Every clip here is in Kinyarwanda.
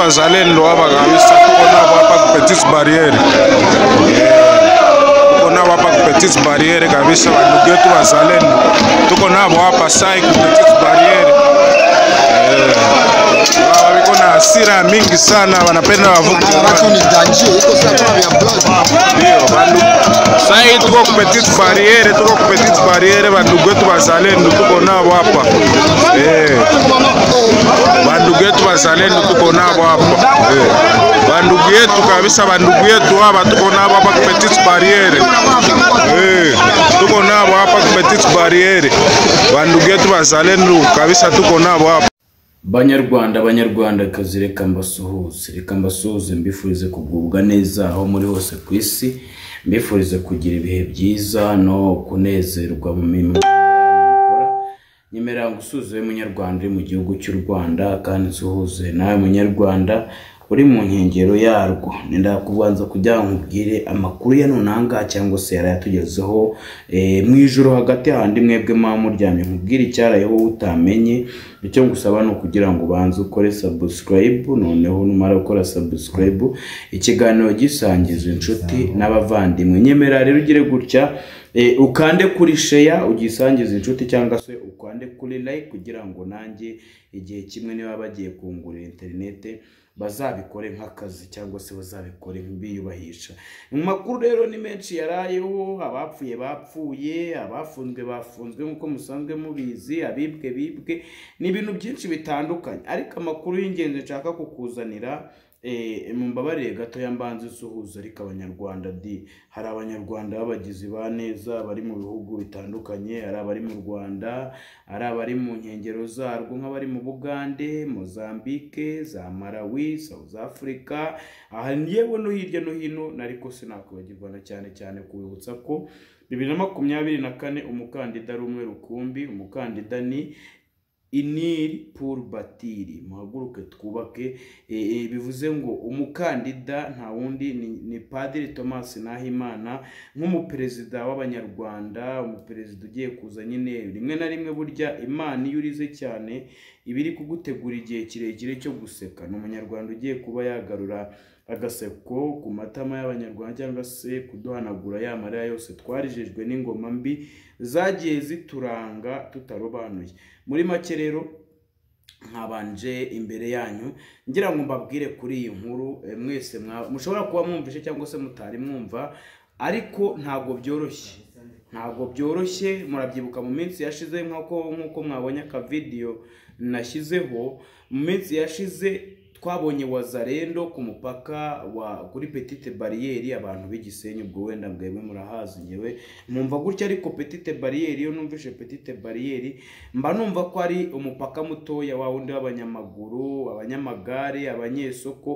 abazaleni lo abakayisa kukhona abapha kubhethisa barriere kukhona abapha kubhethisa barriere kabisa bantu bethu bazaleni tukhona abo abasayi kubhethisa barriere baba biko na hasira mingi sana wanapenda wavuke watu ni danger, iko sasa kama ya blood. ndio bantu sai tuko kubhethisa barriere tuko kubhethisa barriere bantu bethu bazaleni tuko nabo hapa eh bandugu yetu wazalendo tuko nabo hapa Eh. bandugu yetu kabisa bandugu yetu hapa tuko nabo hapa kupetis barriere Eh, tuko nabo hapa kupetis barriere bandugu yetu wazalendo kabisa tuko nabo hapa banyarwanda banyarwandakazi reka mbasuhuze reka mbasuhuze mbifurize kugubwa neza aho muri hose ku isi mbifurize kugira ibihe byiza no kunezerwa mu mirimo mukora nyemera gusuhuza wowe munyarwanda uri mu gihugu cy'u rwanda kandi nsuhuze nawe munyarwanda uri mu nkengero yarwo nenda kubanza kugira ngo nkubwire amakuru ya nunanga cyangwa se yarayatugezeho mu ijoro hagati handi mwebwe muba muryamye nkubwire icyarayeho utamenye icyo ngusaba ni ukugira ngo ubanze ukore sabusikarayibu noneho numara gukora sabusikarayibu ikiganiro gisangiza inshuti n'abavandimwe nyemera rero ugire gutya Eh, ukande kuri sheya ugisangiza inshuti cyangwa se ukande kuri like kugira ngo nanjye igihe kimwe niba bagiye kungurira interinete bazabikore nk'akazi cyangwa se bazabikore biyubahisha mu makuru rero ni menshi yarayeho abapfuye bapfuye abafunzwe bafunzwe nk'uko musanzwe mubizi abibwe bibwe ni ibintu byinshi bitandukanye ariko amakuru y'ingenzi nshaka kukuzanira Eh, mumbabarire gato ya mbanza isuhuza ariko abanyarwanda di hari abanyarwanda b'abagizi ba neza bari mu bihugu bitandukanye hari abari mu rwanda hari abari mu nkengero zarwo nk'abari mu bugande mozambike za malawi south africa aha yewe no hirya no hino nariko sinakwibagirwa na cyane cyane kubibutsa ko bibiri na makumyabiri na kane umukandida ari umwe rukumbi umukandida ni iniri puru batiri muhaguruke twubake E, e, bivuze ngo umukandida nta wundi ni, ni padiri thomas nahimana nk'umuperezida w'abanyarwanda umuperezida ugiye kuza nyine rimwe na rimwe burya imana iyo urize cyane iba iri kugutegura igihe kirekire cyo guseka ni umunyarwanda ugiye kuba yagarura agaseko ku matama y'abanyarwanda cyangwa se kuduhanagura ya marira yose twarijejwe n'ingoma mbi zagiye zituranga tutarobanuye muri make rero nkabanje imbere yanyu ngira ngo mbabwire kuri iyi nkuru eh, mwese mwa- mushobora kuba mwumvise cyangwa se mutari mwumva ariko ntabwo byoroshye ntabwo byoroshye murabyibuka mu minsi yashize nk'uko nk'uko mwabonye akavidiyo nashyizeho mu minsi yashize twabonye wazarendo ku mupaka wa kuri petite bariyeri abantu b'igisenyi ubwo wenda mwebwe murahazi ngewe numva gutya ariko petite bariyeri iyo numvise petite bariyeri mba numva ko ari umupaka mutoya wa wundi w'abanyamaguru abanyamagare abanyesoko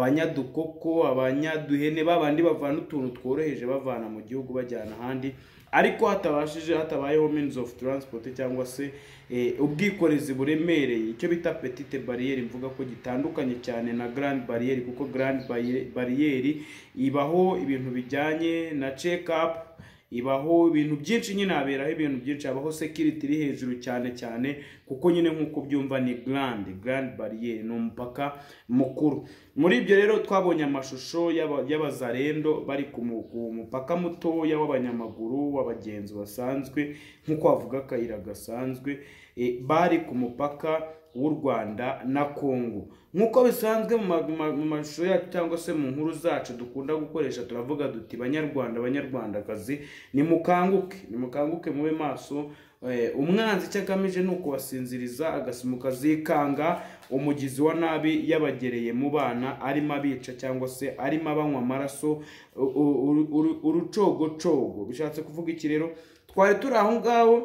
abanyadukoko abanyaduhene babandi bavana utuntu tworoheje bavana mu gihugu bajyana ahandi ariko hatabashije hatabayeho means of transport cyangwa se eh, ubwikorezi buremereye icyo bita petite barriere mvuga ko gitandukanye cyane na grand barriere kuko grand barriere ibaho ibintu bijyanye na check up ibaho ibintu byinshi nyine haberaho ibintu byinshi habaho security iri hejuru cyane cyane kuko nyine nk'uko byumva ni grand grand barriere ni umupaka mukuru muri ibyo rero twabonye amashusho y'aba- y'abazarendo bari ku mu- ku mupaka mutoya w'abanyamaguru w'abagenzi basanzwe nk'uko bavuga akayira gasanzwe eh, bari ku mupaka w'u rwanda na kongo nk'uko bisanzwe mu ma- mu ma- mu mashusho yacu cyangwa se mu nkuru zacu dukunda gukoresha turavuga duti banyarwanda banyarwandakazi nimukanguke nimukanguke mube maso Eh, umwanzi icyo agamije ni ukubasinziriza akazikanga umugizi wa nabi yabagereye mu bana arimo abica cyangwa se arimo abanywa amaraso u- u- uru- uru- urucogocogo bishatse kuvuga iki rero twari turi aho ngaho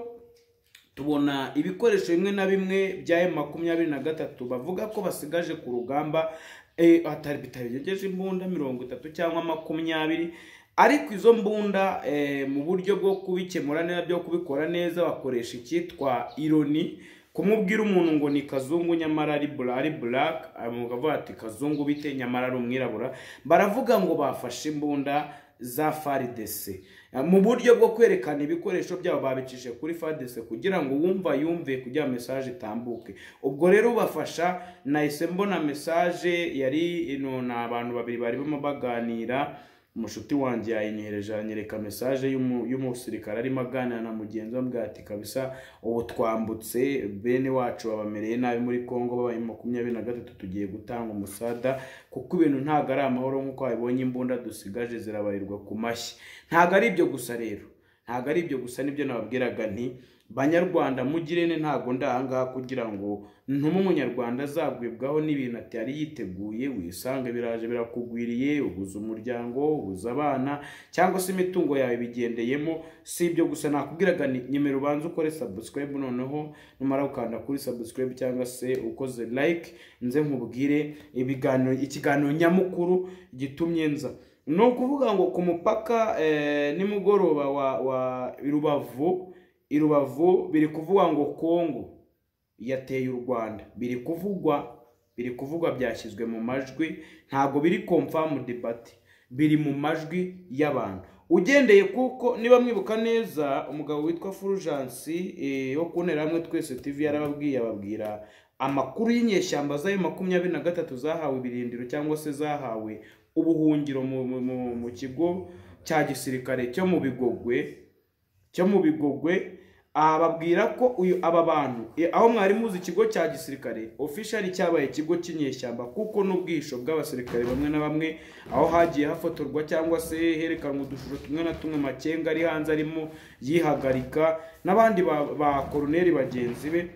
tubona ibikoresho bimwe na bimwe bya emu makumyabiri na gatatu bavuga ko basigaje ku rugamba eh, hatari bitarengeje imbunda mirongo itatu cyangwa makumyabiri ariko izo mbunda eh, mu buryo bwo kubikemura neza byo kubikora neza bakoresha icyitwa ironi kumubwira umuntu ngo ni kazungu nyamara ari bura ari buraka avuga ati kazungu bite nyamara ari umwirabura baravuga ngo bafashe imbunda za faridese mu buryo bwo kwerekana ibikoresho byabo babicishije kuri faridese kugira ngo uwumva yumve kugira mesaje itambuke ubwo rero ubafasha nahise mbona mesaje yari ino ni abantu babiri barimo baganira umushuti wanjye yayinyohereje anyereka mesaje y'umu- y'umusirikare arimo aganira na mugenzi we ambwira ati kabisa ubu twambutse bene wacu babamereye nabi muri congo babaye makumyabiri na gatatu tugiye gutanga umusada kuko ibintu ntabwo ari amahoro nk'uko babibonye imbunda dusigaje zirabarirwa ku mashyi ntabwo ari ibyo gusa rero ntabwo ari ibyo gusa nibyo nababwiraga nti banyarwanda mugirene ntabwo ndi ahangaha kugira ngo ntume umunyarwanda azagwibwaho n'ibintu ati yari yiteguye wisange biraje birakugwiriye ubuza umuryango ubuza abana cyangwa se imitungo yawe bigendeyemo si ibyo gusa nakubwiraga ni nyemera ubanze ukore subscribe noneho numara gukanda kuri subscribe cyangwa se ukoze like nze nkubwire ibiganiro ikiganiro nyamukuru gitumye nza ni ukuvuga ngo ku mupaka eh, nimugoroba wa, wa rubavu i rubavu biri kuvugwa ngo kongo yateye u rwanda biri kuvugwa biri kuvugwa byashyizwe mu majwi ntabwo biri confirm debate biri mu majwi y'abantu ugendeye kuko niba mwibuka neza umugabo witwa fulgence eh, wo kuntera hamwe twese tv yarababwiye ababwira amakuru y'inyeshyamba z'ayo makumyabiri na gatatu zahawe ibirindiro cyangwa se zahawe ubuhungiro mu, mu, mu, mu kigo cya gisirikare cyo mu bigogwe cyo mu bigogwe aha babwira ko uyu aba bantu e, aho mwari muzi ikigo cya gisirikare officially cyabaye ikigo cy'inyeshyamba kuko n'ubwisho bw'abasirikare bamwe na bamwe aho hagiye hafotorwa cyangwa se herekanwa udushusho tumwe na tumwe makenga ari hanze arimo yihagarika n'abandi ba, ba koroneri bagenzi be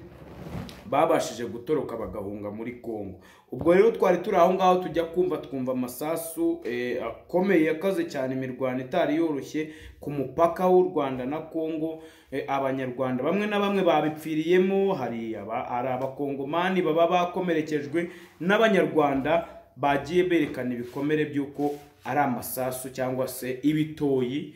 babashije gutoroka bagahunga muri Kongo ubwo rero twari turi aho ngaho tujya kumva twumva amasasu eh, akomeye yakaze cyane imirwano itari yoroshye ku mupaka w'u Rwanda na Kongo eh, abanyarwanda bamwe na bamwe babipfiriyemo hari aba hari abakongomani baba bakomerekejwe n'abanyarwanda bagiye berekana ibikomere by'uko ari amasasu cyangwa se ibitoyi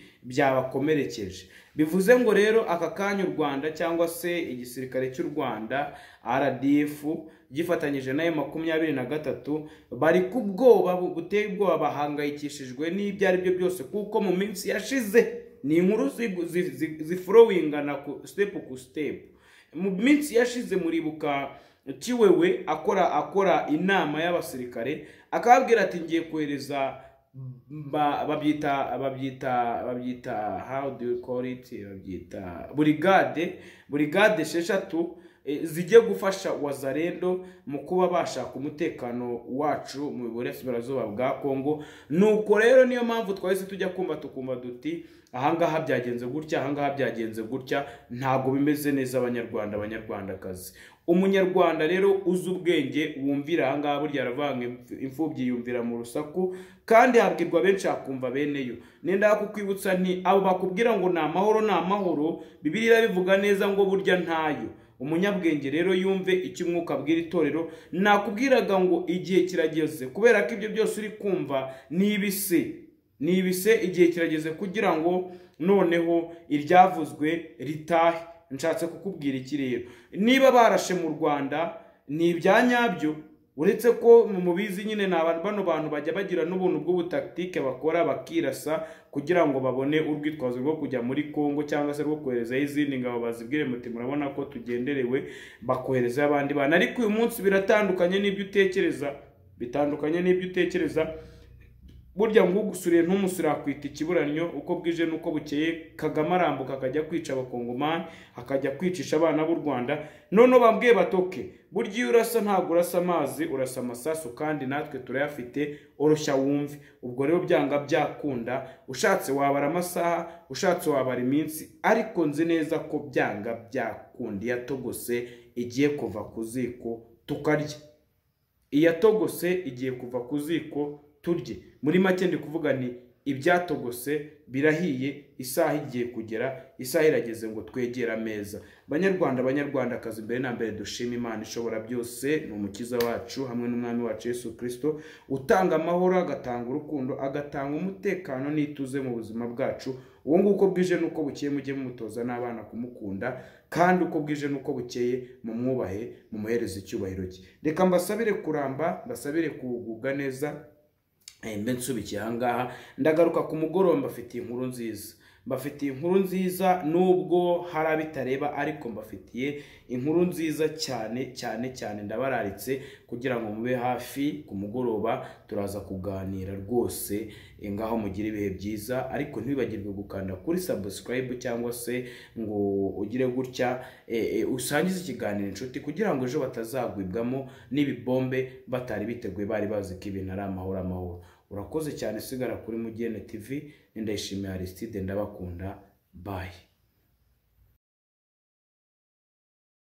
byabakomerekeje bivuze ngo rero aka kanya u rwanda cyangwa se igisirikare cy'u rwanda rdf gifatanyije nayo makumyabiri na gatatu bari ku bwoba bu- buteye ubwoba bahangayikishijwe n'ibyo ari byo byose kuko mu minsi yashize ni inkuru zi- zi- zi- zifurowingana ku step ku step mu minsi yashize muribuka kiwewe akora akora inama y'abasirikare akababwira ati ngiye kohereza ba- babyita babyita babyita how do you call it babyita burigade burigade esheshatu eh, zijye gufasha wazarendo mu kuba bashaka umutekano wacu mu burasirazuba bwa kongo nuko rero niyo mpamvu twahise tujya kumva tukumva duti ahangaha byagenze gutya ahangaha byagenze gutya ntabwo bimeze neza abanyarwanda abanyarwandakazi umunyarwanda rero uzi ubwenge wumvira ahangaha burya aravanga imfubyi yumvira mu rusaku kandi habwirwa benshi hakumva beneyo nenda kukwibutsa nti abo bakubwira ngo ni amahoro ni amahoro bibiliya bivuga neza ngo burya ntayo umunyabwenge rero yumve icyo umwuka abwira itorero nakubwiraga ngo igihe kirageze kubera ko ibyo byose uri kumva ni ibise ni ibise igihe kirageze kugira ngo noneho iryavuzwe ritahe nshatse kukubwira iki rero niba barashe mu rwanda ni ibya nyabyo uretse ko mu mubizi nyine ni abantu bano bantu bajya bagira n'ubuntu bw'ubutaktike bakora bakirasa kugira ngo babone urwitwazo rwo kujya muri congo cyangwa se rwo koherezayo izindi ngabo bazibwire muti murabona ko tugenderewe bakoherezayo abandi bantu ariko uyu munsi biratandukanye n'ibyo utekereza bitandukanye n'ibyo utekereza burya ngo ugusuriye ntumusure yakwita ikiburanyo uko bwije n'uko bukeye kagame arambuka akajya kwica abakongomani akajya kwicisha abana b'u rwanda noneho bambwiye batoke burya iyo urasa ntabwo urasa amazi urasa amasasu kandi natwe turayafite oroshya wumve ubwo rero byanga byakunda ushatse wabara amasaha ushatse wabara iminsi ariko nzi neza ko byanga byakunda yatogose igiye kuva ku ziko tukarya iyatogose igiye kuva ku ziko turye muri make ndi kuvuga ni ibyatogose birahiye isaha igiye kugera isaha irageze ngo twegere ameza banyarwanda banyarwandakazi mbere na mbere dushima imana ishobora byose ni umukiza wacu hamwe n'umwami wacu yesu kirisito utanga amahoro agatanga urukundo agatanga umutekano n'ituze mu buzima bwacu uwo nguko bwije n'uko bukeye mujye mumutoza n'abana kumukunda kandi uko bwije n'uko bukeye mumwubahe mumuhereze icyubahiro cye reka mbasabire kuramba mbasabire kugubwa neza Eh, mbe nsubikiye ahangaha ndagaruka ku mugoroba mbafitiye inkuru nziza mbafitiye inkuru nziza nubwo hari abitareba ariko mbafitiye inkuru nziza cyane cyane cyane ndabararitse kugira ngo mube hafi ku mugoroba turaza kuganira rwose eh, ngaho mugire ibihe byiza ariko ntibibagirwe gukanda kuri subscribe cyangwa se ngo ugire gutya eh, eh, usangize ikiganiro inshuti kugira ngo ejo batazagwibwamo n'ibibombe batari biteguye bari bazi ko ibintu ari amahoro amahoro urakoze cyane sigara kuri mugene tv ni ndayishimiye aristide ndabakunda bayi